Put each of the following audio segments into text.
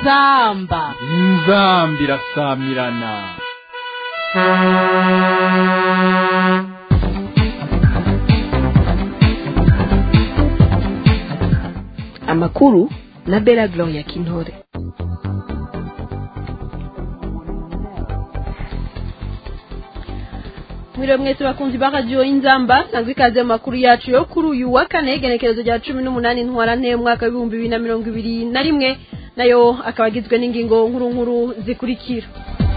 inzamba inzambi irasamirana amakuru na bela gloria kintore mwiriwe mwese bakunzi ba radiyo y'inzamba nsanzwe ikaze mu makuru yacu yo kuri uyu wa kane igenekerezo rya cumi n'umunani ntwarante umwaka w'ibihumbi bibiri na mirongo ibiri na rimwe nayo akaba agizwe n'ingingo nkuru nkuru zikurikira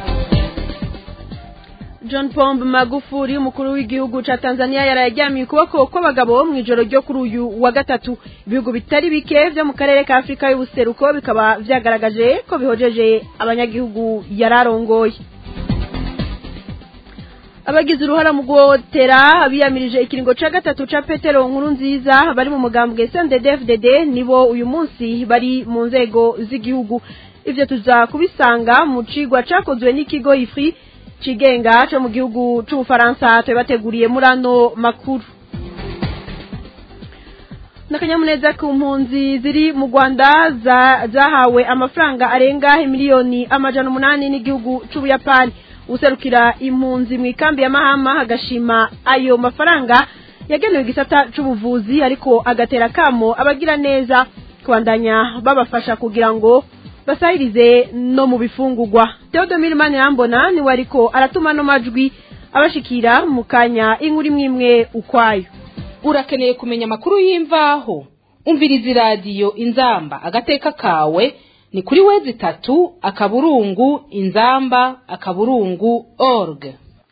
john pombe magufuri umukuru w'igihugu cya tanzania yararyamiye ukuboko kw'abagabo mu ijoro ryo kuri uyu wa gatatu ibihugu bitari bike byo mu karere ka afurika y'ubuseruko bikaba byagaragaje ko bihojeje abanyagihugu yari arongoye abagize uruhara mu guhotera abiyamirije ikiringo cya gatatu cya petero nkuru nziza bari mu mugambwe sndfdd nibo uyu munsi bari mu nzego z'igihugu ibyo tuza kubisanga mu cigwa cyakozwe n'ikigo ifri cigenga cyo mu gihugu c'ubufaransa tubateguriye muri ano makuru n'akanyamuneza ku mpunzi ziri mu rwanda zahawe amafaranga arenga miliyoni amajana umunani n'igihugu c'ubuyapani userukira impunzi mu ikambi ya mahama agashima ayo mafaranga yagenewe igisata c'ubuvuzi ariko agatera kamo abagira neza kubandanya babafasha kugira ngo basahirize no mu bifungurwa Theodomir Manirambona niwe ariko aratuma no majwi abashikira mu kanya inkuru imwe imwe ukwayo urakeneye kumenya amakuru y'imvaho umviriza iradiyo inzamba agateka kawe ni kuri wezi itatu akaburungu inzamba akaburungu org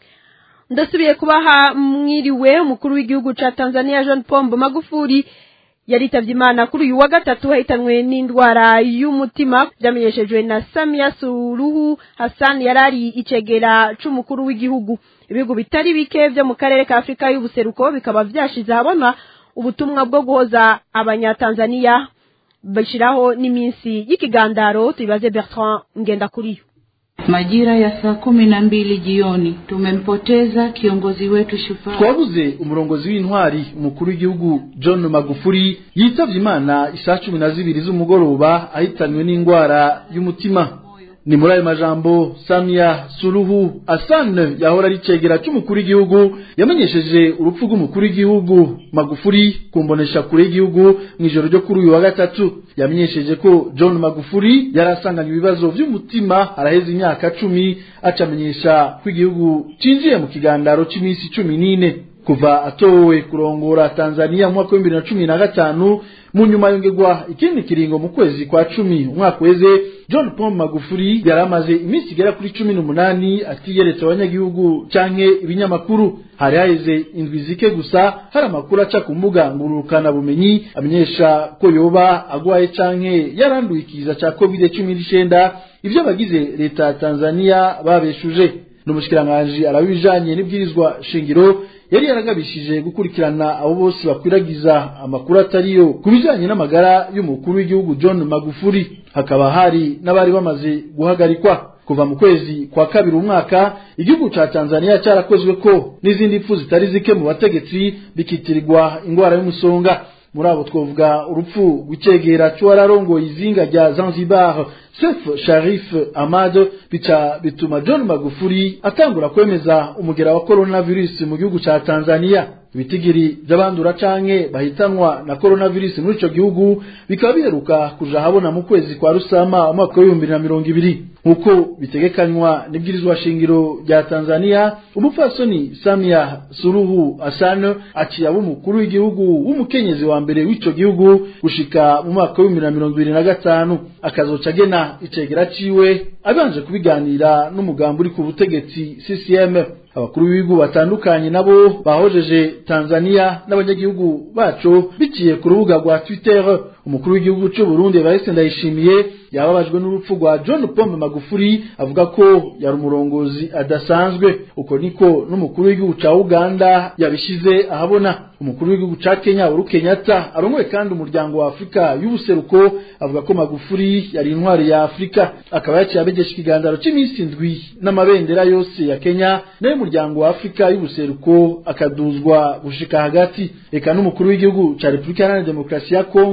ndasubiye kubaha mwiriwe umukuru w'igihugu ca Tanzania John Pombe Magufuli yaritavye imana kuri uyu wa gatatu hahitanwe n'indwara y'umutima vyamenyeshejwe na Samia Suluhu Hassan yarari icegera c'umukuru w'igihugu ibihugu bitari bike vyo mu karere ka Afrika y'ubuseruko bikaba vyashize habona ubutumwa bwo guhoza abanyatanzania bashiraho n'iminsi y'ikigandaro tubibaze Bertrand Ngendakuriyo Majira ya saa kumi na mbili jioni tumempoteza kiongozi wetu shupavu. Twabuze umurongozi w'intwari umukuru w'igihugu John Magufuli yitavye Imana isaa cumi na zibiri z'umugoroba ahitanywe n'indwara y'umutima. Ni muri ayo majambo Samia Suluhu Hassan yahora ari cegera c'umukuru w'igihugu yamenyesheje urupfu rw'umukuru w'igihugu Magufuli kumbonesha kure y'igihugu mw'ijoro ryo kuri uyu wa gatatu yamenyesheje ko John Magufuli yarasanganye ibibazo vy'umutima araheze imyaka cumi acamenyesha ko igihugu cinjiye mu kigandaro c'imisi cumi n'ine kuva atowe kurongora Tanzania mu mwaka w'ibihumbi bibiri na cumi na gatanu mu nyuma yongerwa ikindi kiringo mu kwezi kwa cumi umwaka weze John Paul Magufuli yari amaze iminsi igera kuri cumi n'umunani atiyeretse abanyagihugu canke ibinyamakuru hari haheze indwi zike gusa hari amakuru aca ku mbuga ngurukana bumenyi amenyesha ko yoba agwaye canke yaranduye ikiza ca covid cumi n'icenda ivyo abagize leta ya Tanzania babeshuje n'umushikiranganji arabijanye n'ibwirizwa shingiro yari yaragabishije gukurikirana abo bose bakwiragiza amakuru atariyo ku bijanye n'amagara y'umukuru w'igihugu John Magufuli hakaba hari n'abari bamaze guhagarikwa kuva mu kwezi kwa kabiri umwaka igihugu ca Tanzania cyarakozwe ko n'izindi mpfu zitari zike mu bategetsi bikitirirwa ingwara y'umusonga muri abo twavuga urupfu rw'icegera c'uwararongoye izinga rya Zanzibar Seif Sharif Ahmad bica bituma John Magufuli atangura kwemeza umugera wa coronavirus mu gihugu ca Tanzania ibitigiri by'abandura canke bahitanwa na coronavirus muri ico gihugu bikaba biheruka kuja habona mu kwezi kwa Rusama umwaka w'ibihumbi na mirongo ibiri nk'uko bitegekanywa n'ibwirizwa shingiro rya Tanzania umupfasoni Samia Suluhu Hassan aciye abo umukuru w'igihugu w'umukenyezi wa mbere w'ico gihugu gushika mu mwaka w'ibihumbi na mirongo ibiri na gatanu akazoca agena icegera ciwe abanje kubiganira n'umugambi uri ku butegetsi CCM abakuru b'ibihugu batandukanye nabo bahojeje Tanzania n'abanyagihugu baco biciye ku rubuga rwa Twitter umukuru w'igihugu cy'u Burundi Evariste Ndayishimiye yababajwe n'urupfu rwa John Pombe Magufuli avuga ko yari umurongozi adasanzwe uko niko n'umukuru w'igihugu ca Uganda yabishize ahabona umukuru w'igihugu ca Kenya Uhuru Kenyatta arongoye kandi umuryango wa Afrika y'ubuseruko avuga ko Magufuli yari intwari ya Afrika akaba yaciye abegesha ikiganiro c'imisi ndwi n'amabendera yose ya Kenya nayo umuryango wa Afrika y'ubuseruko akaduzwa gushika hagati eka n'umukuru w'igihugu ca Republika Iharanira Demokarasi ya Kongo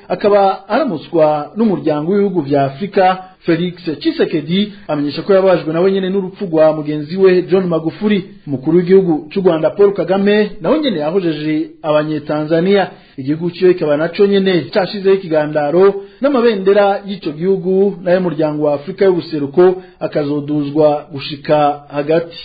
akaba aramutswa n'umuryango w'ibihugu vya afurika felix chisekedi amenyesha ko yabajwe nawe nyene n'urupfu rwa mugenzi we john magufuri umukuru w'igihugu c'u rwanda paul kagame nawe nyene yahojeje abanyetanzaniya igihugu ciwe kikaba naco nyene cashizeho ikigandaro n'amabendera y'ico gihugu n'ay'umuryango wa afurika y'ubuseruko akazoduzwa gushika hagati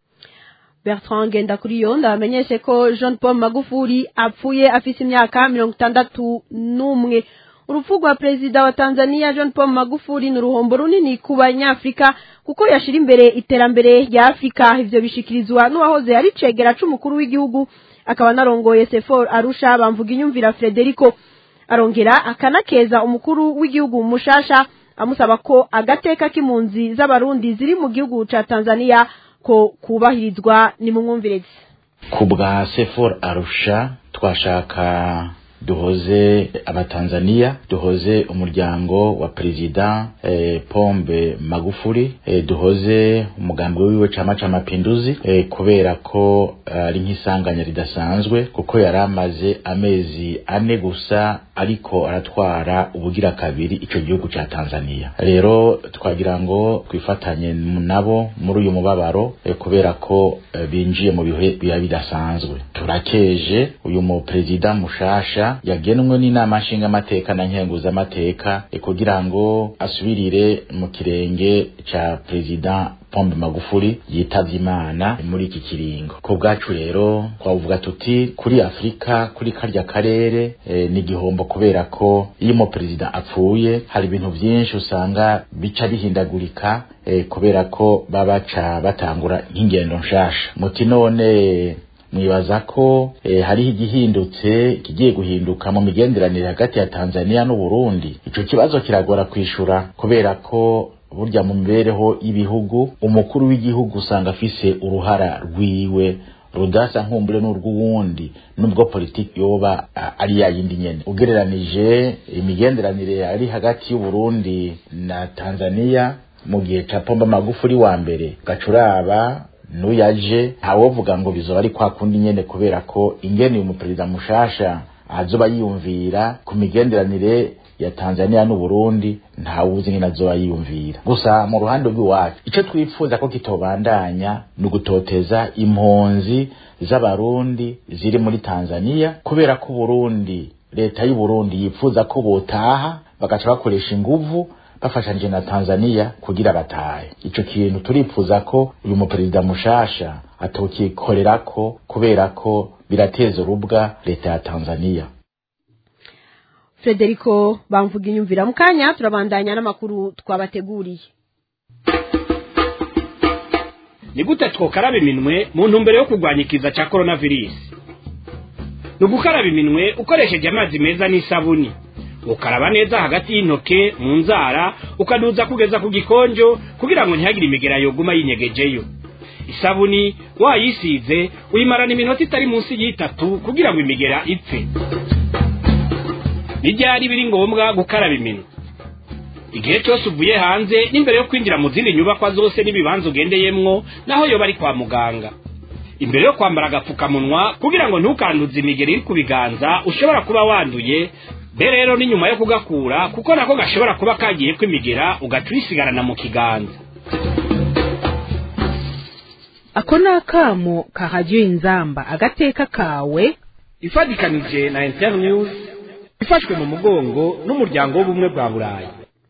Bertrand Ngendakuriyo ndabamenyeshe ko Jean Paul Magufuli apfuye afise imyaka mirongo itandatu n'umwe urupfu rwa perezida wa Tanzania John Paul Magufuli ni uruhombo runini ku banyafrika kuko yashira imbere iterambere rya Afrika ivyo bishikirizwa n'uwahoze ari cegera c'umukuru w'igihugu akaba narongoye Sefor Arusha bamvuga inyumvira Frederico arongera akanakeza umukuru w'igihugu mushasha amusaba ko agateka k'impunzi z'abarundi ziri mu gihugu ca Tanzania ko kubahirizwa ni mu mwumvirezi ku bwa sefor arusha twashaka duhoze abatanzaniya duhoze umuryango wa perezida eh, pombe magufuri eh, duhoze umugambi wiwe cama ca mapinduzi eh, kubera ko ari uh, nk'isanganya ridasanzwe kuko yari amaze amezi ane gusa ariko aratwara ubugira kabiri ico gihugu ca tanzaniya rero twagira ngo twifatanye nabo muri uyu mubabaro eh, kubera ko eh, binjiye mu bihe biba bidasanzwe turakeje uyu mu perezida mushasha yagenwe n'inama nshingamateka na nkenguzamateka kugira ngo asubirire mu kirenge ca perezida pombe magufuri yitavye imana muri iki kiringo ku bwacu rero twavuga tuti kuri afurika kuri karya karere e, ni igihombo kubera ko iyo umu perezida apfuye hari ibintu vyinshi usanga bica bihindagurika e, kubera ko babaca batangura nk'ingendo nshasha muti none mwibaza ko eh, hariho igihindutse kigiye guhinduka mu migenderanire hagati ya Tanzania n'u Burundi ico kibazo kiragora kwishura kubera ko burya mu mibereho y'ibihugu umukuru w'igihugu usanga afise uruhara rwiwe rudasa nkumbure n'urw'uwundi nubwo politiki yoba ari yayindi nyene ugereranije imigenderanire ari hagati y'u Burundi na Tanzania mu gihe ca Pombe Magufuli wa mbere gacuraba nuyaje ntawovuga ngo bizoba ari kwa kundi nyene kubera ko ingene uyu muperezida mushasha azoba yiyumvira ku migenderanire ya Tanzania n'u Burundi ntawuzi nyine azoba yiyumvira gusa mu ruhande rw'iwacu ico twifuza ko kitobandanya ni ugutoteza impunzi z'abarundi ziri muri Tanzania kubera ko Burundi leta y'u Burundi yifuza ko botaha bagaca bakoresha inguvu bafashanije na Tanzania kugira batahe ico kintu turifuza ko uyu muperezida mushasha atokikorerako kubera ko birateza urubwa leta ya Tanzania Frederico bamvuga inyumvira mu kanya turabandanya n'amakuru twabateguriye ni gute twokaraba iminwe mu ntumbero yo kurwanya ikiza cya coronavirus ni ugukaraba iminwe ukoresheje amazi meza n'isabuni ukaraba neza hagati y'intoke mu nzara ukaduza kugeza ku gikonjo kugira ngo ntihagire imigera yoguma yinyegejeyo isabuni wayisize uyimarana iminota itari munsi y'itatu kugira ngo imigera ipfe n'ibyari biri ngombwa gukaraba iminwe igihe cyose uvuye hanze n'imbere yo kwinjira mu zindi nyubakwa zose n'ibibanza ugendeyemwo naho yoba ari kwa muganga imbere yo kwambara agapfukamunwa kugira ngo ntukanduze imigeri iri ku biganza ushobora kuba wanduye be rero ni nyuma yo kugakura kuko nako gashobora kuba kagiye kwimigera ugaca uyisigarana mu kiganza ako ni akamo kahajyiwe inzamba agateka kawe ifatikanije na internews ifashwe mu mugongo n'umuryango w'ubumwe bwa burayi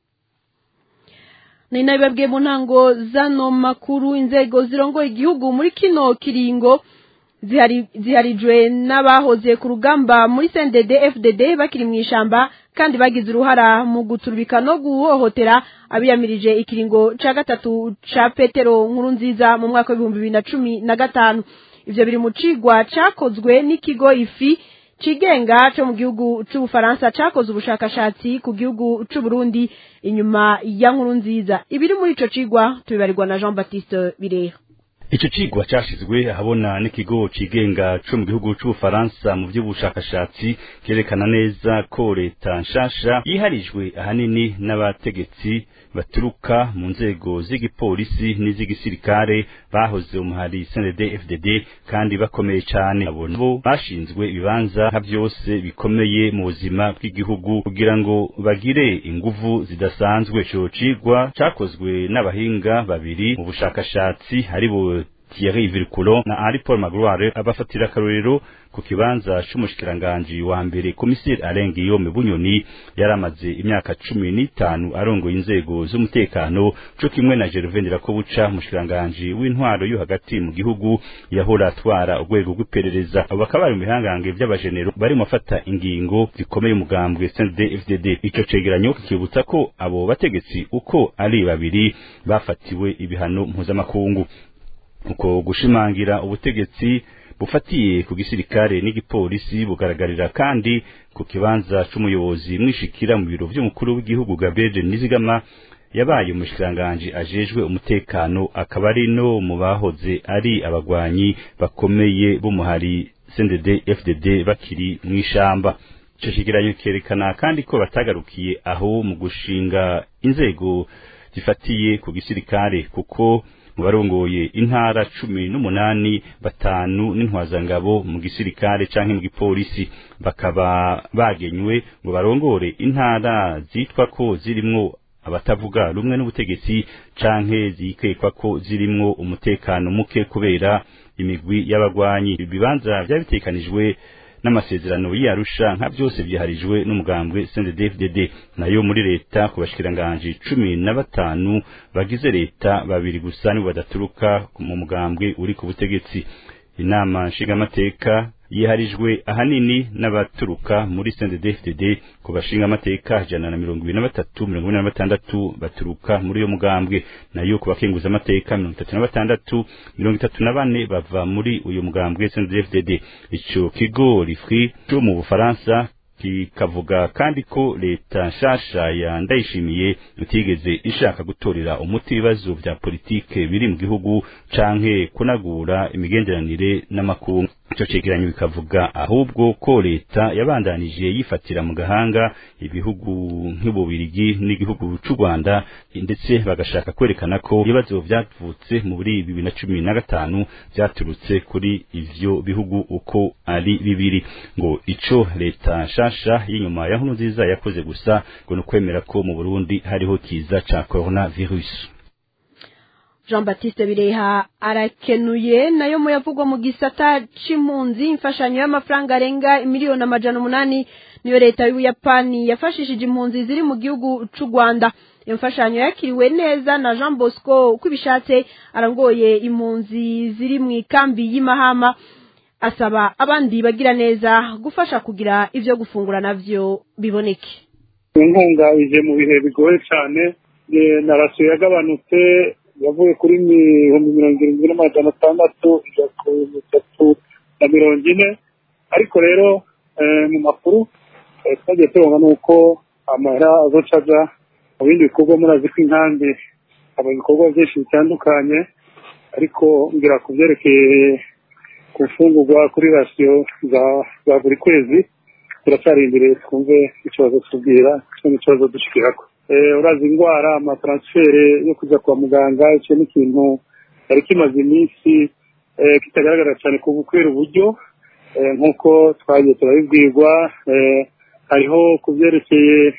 ni nabibabwiye mu ntango zano makuru inzego zirongoye igihugu muri kino kiringo ziharijwe n'abahoze ku rugamba muri sendede fdd bakiri mu ishamba kandi bagize uruhara mu guturubika no guhohotera abiyamirije ikiringo cya gatatu cya petero nkuru nziza mu mwaka w'ibihumbi bibiri na cumi na gatanu ibyo biri mu cigwa cyakozwe n'ikigo ifi cigenga cyo mu gihugu c'ubufaransa cakoze ubushakashatsi ku gihugu c'uburundi inyuma ya nkuru nziza ibiri muri ico cigwa tubibarirwa na jean baptiste bireha ico cigwa cashizwe ahabona n'ikigo cigenga co mu gihugu c'ubufaransa mu vy'ubushakashatsi kerekana neza ko leta nshasha yiharijwe ahanini n'abategetsi baturuka mu nzego z'igipolisi n'iz'igisirikare bahoze umuhari CNDD FDD kandi bakomeye cane abo nabo bashinzwe ibibanza nka vyose bikomeye mu buzima bw'igihugu kugira ngo bagire inguvu zidasanzwe ico cigwa cakozwe n'abahinga babiri mu bushakashatsi haribo Thierry Virculon na Henri Paul Magloire abafatira akarorero ku kibanza c'umushikiranganji wa mbere komiseri Alain Guillaume Bunyoni yaramaze imyaka cumi n'itanu arongoye inzego z'umutekano co kimwe na Gervais Ndirakobuca umushikiranganji w'intwaro yo hagati mu gihugu yahora atwara urwego rw'iperereza abo bakaba bari mu bihangange vy'abajenero bari mu bafata ingingo zikomeye umugambwe CNDD FDD ico cegeranyo kikibutsa ko abo bategetsi uko ari babiri bafatiwe ibihano mpuzamakungu uko gushimangira ubutegetsi bufatiye ku gisirikare n'igipolisi bugaragarira kandi ku kibanza c'umuyobozi mwishikira mu biro vy'umukuru w'igihugu Gabriel Nizigama yabaye umushikiranganji ajejwe umutekano akaba ari no mu bahoze ari abagwanyi bakomeye b'umuhari CNDD FDD bakiri mw'ishamba ico kigeranyo kerekana kandi ko batagarukiye aho mu gushinga inzego zifatiye ku gisirikare kuko mu barongoye intara cumi n'umunani batanu n'intwazangabo mu gisirikare canke mu gipolisi bakaba bagenywe ngo barongore intara zitwa ko zirimwo abatavuga rumwe n'ubutegetsi canke zikekwa ko zirimwo umutekano muke kubera imigwi y'abagwanyi ibibanza vyabitekanijwe n'amasezerano y'Arusha nka byose byiharijwe n'umugambwe CNDD-FDD nayo muri leta ku bashikiranganje cumi na batanu bagize leta babiri gusa nibo badaturuka mu mugambwe uri ku butegetsi inama nshingamateka yiharijwe ahanini n'abaturuka muri CNDD-FDD ku bashinga amateka ijana na mirongo ibiri na batatu mirongo ine na batandatu baturuka muri iyo mugambwe nayo ku bakenguza amateka mirongo itatu na batandatu mirongo itatu na bane bava muri uyu mugambwe CNDD-FDD ico kigo rifri cyo mu Bufaransa kikavuga kandi ko leta nshasha ya ndayishimiye itigeze ishaka gutorera umuti ibibazo vya politike biri mu gihugu canke kunagura imigenderanire n'amakungu ico cegeranyo bikavuga ahubwo ko leta yabandanije yifatira mu gahanga ibihugu nk'ububirigi n'igihugu c'u Rwanda ndetse bagashaka kwerekana ko ibibazo vyavutse muri bibiri na cumi na gatanu vyaturutse kuri ivyo bihugu uko ari bibiri ngo ico leta nshasha y'inyuma ya nkuru nziza yakoze gusa ngo ni ukwemera ko mu Burundi hariho kiza ca coronavirus jean batiste bireha arakenuye nayo muyavugwa mu gisata c'impunzi imfashanyo y'amafaranga arenga miliyoni amajana umunani niyo leta y'ubuyapani yafashishije impunzi ziri mu gihugu c'u rwanda iyo mfashanyo yakiriwe neza na jean bosco uko ibishatse arangoye impunzi ziri mu ikambi y'imahama asaba abandi bagira neza gufasha kugira ivyo gufungura navyo biboneke inkunga ije mu bihe bigoye cyane na rasiyo yagabanutse yavuye kuri ibihumbi mirongo irindwi n'amajana atandatu ijya ku bitatu na mirongo ine ariko rero mu makuru twagiye tubona ni uko amahera azoca aja mu bindi bikorwa murazi ko inkambi haba ibikorwa byinshi bitandukanye ariko ngira ku byerekeye ku mfungurwa kuri rasiyo za buri kwezi turacyarindiriye twumve ikibazo tubwira n'ikibazo dushikirako urazi indwara amataransifere yo kujya kwa muganga icyo ni ikintu cyari kimaze iminsi kitagaragara cyane ku kubera uburyo nk'uko twagiye turabibwirwa hariho ku byerekeye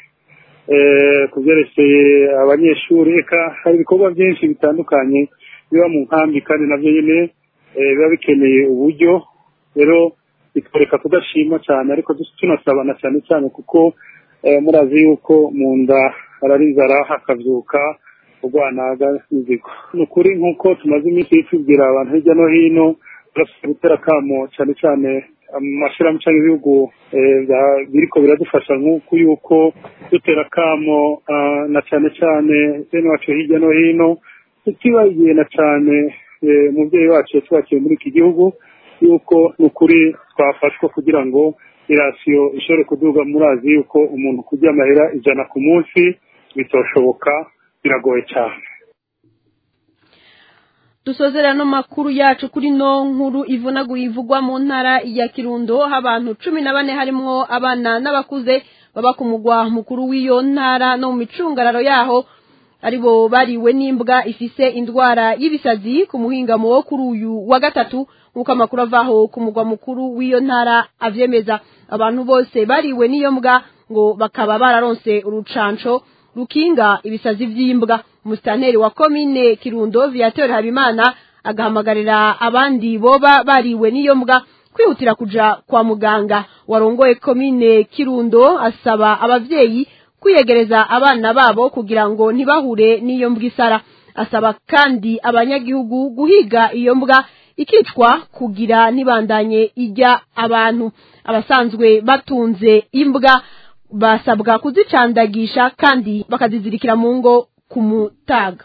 ku byerekeye abanyeshuri reka hari ibikorwa byinshi bitandukanye biba mu nkambi kandi nabyo nyine biba bikeneye uburyo rero bitwereka kudashima cyane ariko tunasabana cyane cyane kuko murazi yuko mu nda ararizara hakabyuka urwanaga n'inzigo ni ukuri nk'uko tumaze iminsi tubwira abantu hirya no hino turasabwa gutera akamo cyane cyane amashyirahamwe cyangwa ibihugu biriko biradufasha nk'uko yuko dutera akamo na cyane cyane bene wacu hirya no hino tutibagirana cyane umubyeyi wacu yatwakiye muri iki gihugu yuko ni ukuri twafashwa kugira ngo irasiyo ishobore kuduga murazi yuko umuntu kujya amahera ijana ku munsi bitoshoboka biragoye cyane dusozera no makuru yacu kuri no nkuru ivunaguye ivugwa mu ntara ya kirundo abantu cumi na bane harimwo abana n'abakuze baba ku mugwa mukuru w'iyo ntara no mu micungararo yaho aribo bariwe n'imbwa ifise indwara y'ibisazi ku muhingamo wo kuri uyu wa gatatu nk'uko amakuru avaho ku mugwa mukuru w'iyo ntara avyemeza abantu bose bariwe n'iyo mbwa ngo bakaba bararonse urucanco rukinga ibisazi vy'imbwa umusitanteri wa komine kirundo viateur habimana agahamagarira abandi boba bariwe n'iyo mbwa kwihutira kuja kwa muganga warongoye komine kirundo asaba abavyeyi kwiyegereza abana babo kugira ngo ntibahure n'iyo mbwa isara asaba kandi abanyagihugu guhiga iyo mbwa ikicwa kugira ntibandanye ijya abantu abasanzwe batunze imbwa basabwa kuzicandagisha kandi bakazizirikira mu ngo ku mutaga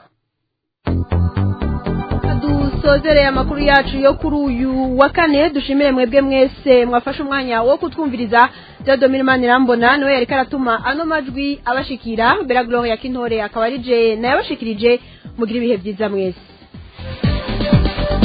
dusozereye amakuru yacu yo kuri uyu wa kane dushimire mwebwe mwese mwafashe umwanya wo kutwumviriza Theodore Manirambona niwe yariko aratuma ano majwi abashikira Bella Gloria Kintore akaba ari je nayabashikirije mugira ibihe byiza mwese